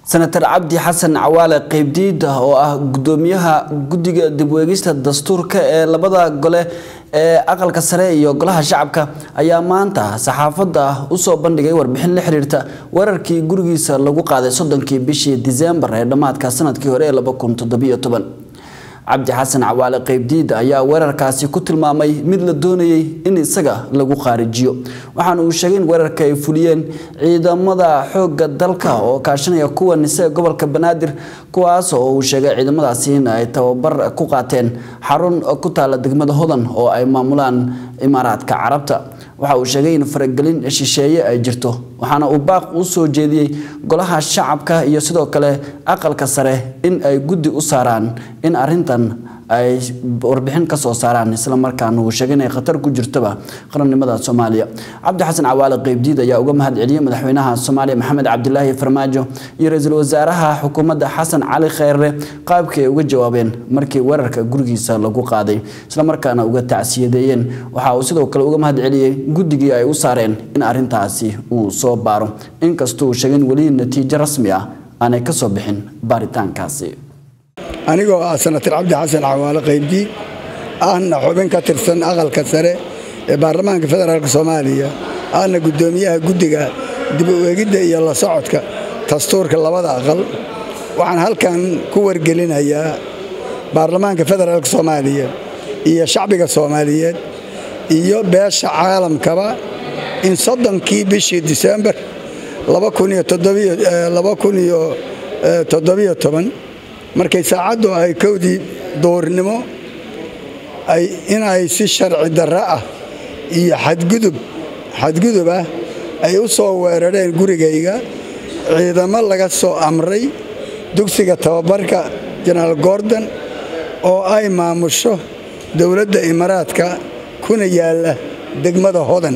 senator cabdi xasan cawaale qeybdiida oo ah gudoomiyaha guddiga dibweegista dastuurka ee labada gole ee aqalka sare iyo golaha shacabka ayaa maanta saxaafadda usoo bandhigay warbixin la xiriirta weerarkii gurigiisa lagu qaaday soddonkii bishii diseembar ee dhammaadka sanadkii hore ee cabdi xasan cawaale qeybdiida ayaa weerarkaasi ku tilmaamay mid la doonayay in isaga lagu qaarijiyo waxaana uu sheegay in weerarka ay fuliyeen ciidamada xoogga dalka oo kaashanaya kuwa nise gobolka banaadir kuwaas oo uu sheegay ciidamadaasi in ay tababar ku qaateen xarun ku taala degmada hodan oo ay maamulaan imaaraadka carabta waxa uu sheegay in faragelin shisheeye ay jirto waxaana uu baaq u soo jeediyey golaha shacabka iyo sidoo kale aqalka sare in ay guddi u saaraan in arintan ay warbixin ka soo saaraan islamarkaana uu sheegay inay khatar ku jirtoba qarannimada soomaaliya cabdi xasan cawaale qeybdiid ayaa uga mahad celiyey madaxweynaha soomaaliya maxamed cabdilaahi farmaajo iyo ra-iisul wasaaraha xukuumadda xasan cali kheyre qaabkii ay uga jawaabeen markii weerarka gurigiisa lagu qaaday islamarkaana uga tacsiyadeeyeen waxa uu sidoo kale uga mahad celiyey guddigii ay u saareen in arintaasi uu soo baaro inkastoo uu sheegay in weli natiijo rasmi ah aanay ka soo bixin baaritaankaasi anigoo ah senatar cabdi xasan cawaale qaybdiid ahna xubin ka tirsan aqalka sare ee baarlamaanka federaalk soomaaliya ahna guddoomiyaha guddiga dib u eegidda iyo la socodka dastuurka labada aqal waxaan halkan ku wargelinayaa baarlamaanka federaalk soomaaliya iyo shacbiga soomaaliyeed iyo beesha caalamkaba in soddonkii bishii disembar markay saacaddu ay kowdii duurnimo inay si sharci darro ah iyo xadgudub xadgudub ah ay u soo weerareen gurigayga ciidamo laga soo amray dugsiga tababarka jenaraal gordon oo ay maamusho dowladda imaaraadka kuna yaalla degmada hodan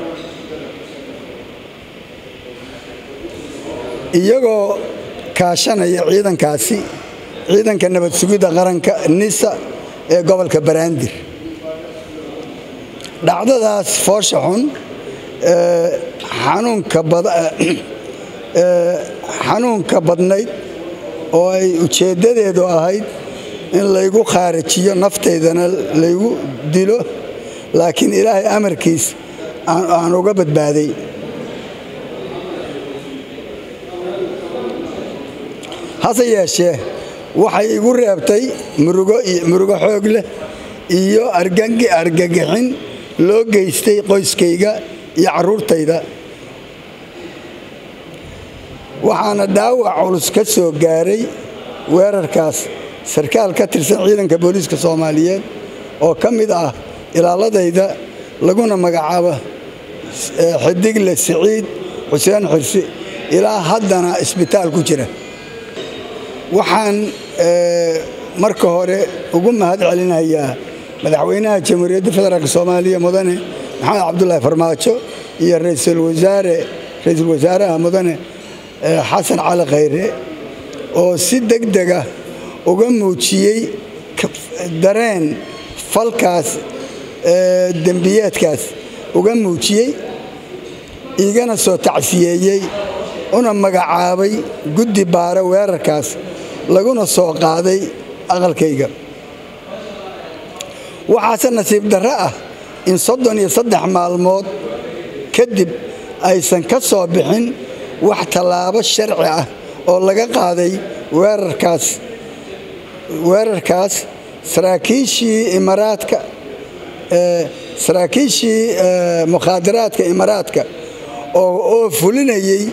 iyagoo kaashanaya ciidankaasi ciidanka nabad sugidda qaranka nisa ee gobolka baraandir dhacdadaas foosha xun xanuunka badnayd oo ay ujeeddadeedu ahayd in laygu khaarijiyo naftaydana laygu dilo laakiin ilaahay amarkiis aan uga badbaaday hase yeeshee waxay igu reebtay murugo xoog leh iyo argagixin loo geystay qoyskayga iyo carruurtayda waxaana dhaawac culus ka soo gaaray weerarkaas sarkaal ka tirsan ciidanka booliiska soomaaliyeed oo ka mid ah ilaaladayda laguna magacaabo xidigle siciid xuseen xirsi ilaa haddana isbitaal ku jira waxaan marka hore ugu mahad celinayaa madaxweynaha jamhuuriyadda federaalk soomaaliya mudane maxamed cabdulaahi farmaajo iyo ra'iisul wasaaraha mudane xasan cali khayre oo si degdega uga muujiyey dareen falkaas dembiyeedkaas uga muujiyey igana soo tacsiyeeyey una magacaabay guddi baara weerarkaas laguna soo qaaday aqalkayga waxaase nasiib darro ah in soddon iyo saddex maalmood kadib aysan ka soo bixin wax tallaabo sharci ah oo laga qaaday weerarkaas weerarkaas saraakiishii imaaraadka saraakiishii mukhaadaraadka imaaraadka oo fulinayey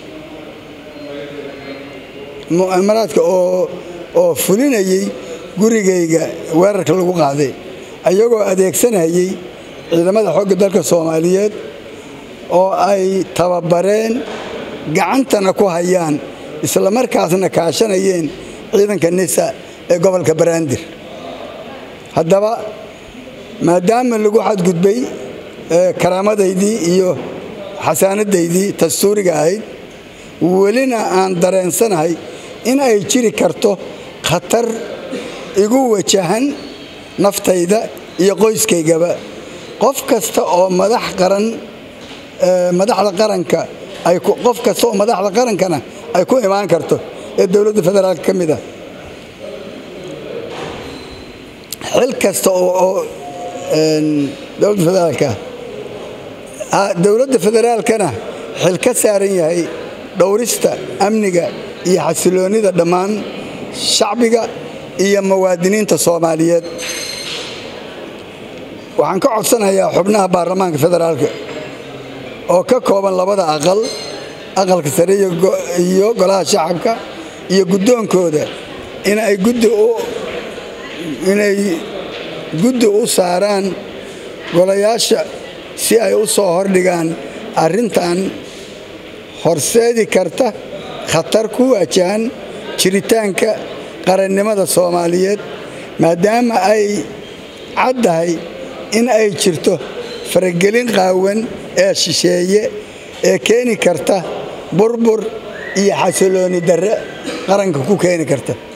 imaaraadka oo fulinayey gurigayga weerarka lagu qaaday ayagoo adeegsanayay ciidamada xoogga dalka soomaaliyeed oo ay tababareen gacantana ku hayaan islamarkaasna kaashanayeen ciidanka nisa ee gobolka baraandir haddaba maadaama lagu xadgudbay karaamadaydii iyo xasaanadaydii dastuuriga ahayd welina aan dareensanahay in ay jiri karto khatar igu wajahan naftayda iyo qoyskaygaba qof kasta oo madax qaran madaxda qaranka qof kasta oo madaxda qarankana ay ku imaan karto ee dowladda federaalka ka mid ah xil kasta oo dowladda federaalka ah dowladda federaalkana xil ka saaran yahay dhowrista amniga iyo xasiloonnida dhammaan shacbiga iyo muwaadiniinta soomaaliyeed waxaan ka codsanayaa xubnaha baarlamaanka federaalka oo ka kooban labada aqal aqalka sare iyo golaha shacabka iyo guddoonkooda inay guddi u saaraan golayaasha si ay u soo hordhigaan arrintan horseedi karta khatar ku wajahan jiritaanka qarannimada soomaaliyeed maadaama ay caddahay in ay jirto faragelin qaawan ee shisheeye ee keeni karta burbur iyo xasilooni darre qaranka ku keeni karta